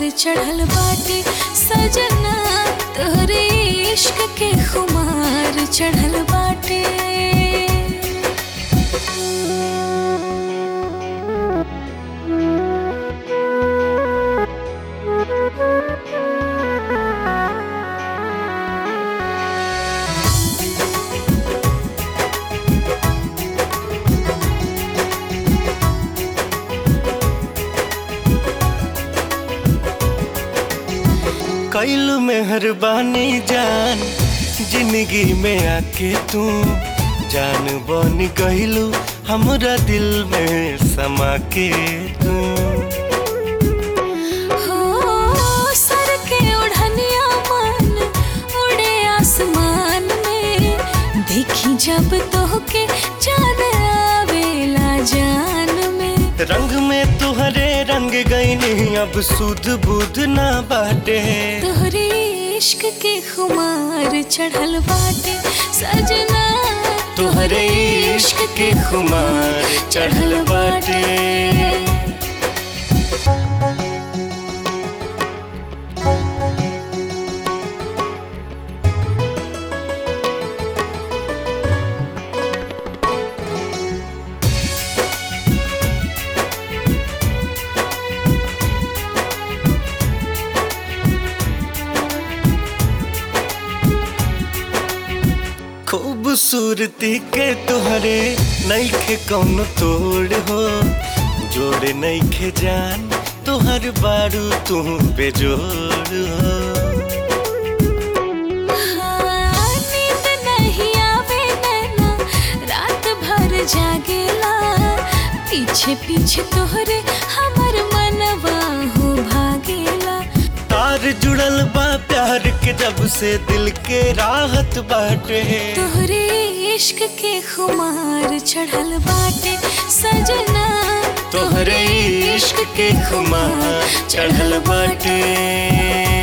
चढ़ल बाटे सजना तोहरे इश्क के खुमार चढ़ल बाटे कैलू मेहरबानी जान जिंदगी में आके तू जान बन गईलू हमरा दिल में समा के तू हो सर के ओढ़निया मन उड़े आसमान में देखी जब तोहके चांद आवेला जान में रंग में तुहरे रंग गईनी अब सुध बुध ना बाटे तोहरे इश्क के खुमार चढ़ल बाटे सजना तुहरे इश्क के खुमार चढ़ल बाटे खूबसूरती के तुहरे नईखे कौन तोड़ हो जोड़े नईखे जान तुहर बारू तू बेजोड़ हो हाँ, नींद नहीं आवे नैना रात भर जागेला पीछे पीछे तोहरे हमर मनवा हो भागेला तार जुड़ल बा प्यार के जब से दिल के राहत बाटे तोहरे इश्क के खुमार चढ़ल बाटे सजना तोहरे इश्क के खुमार चढ़ल बाटे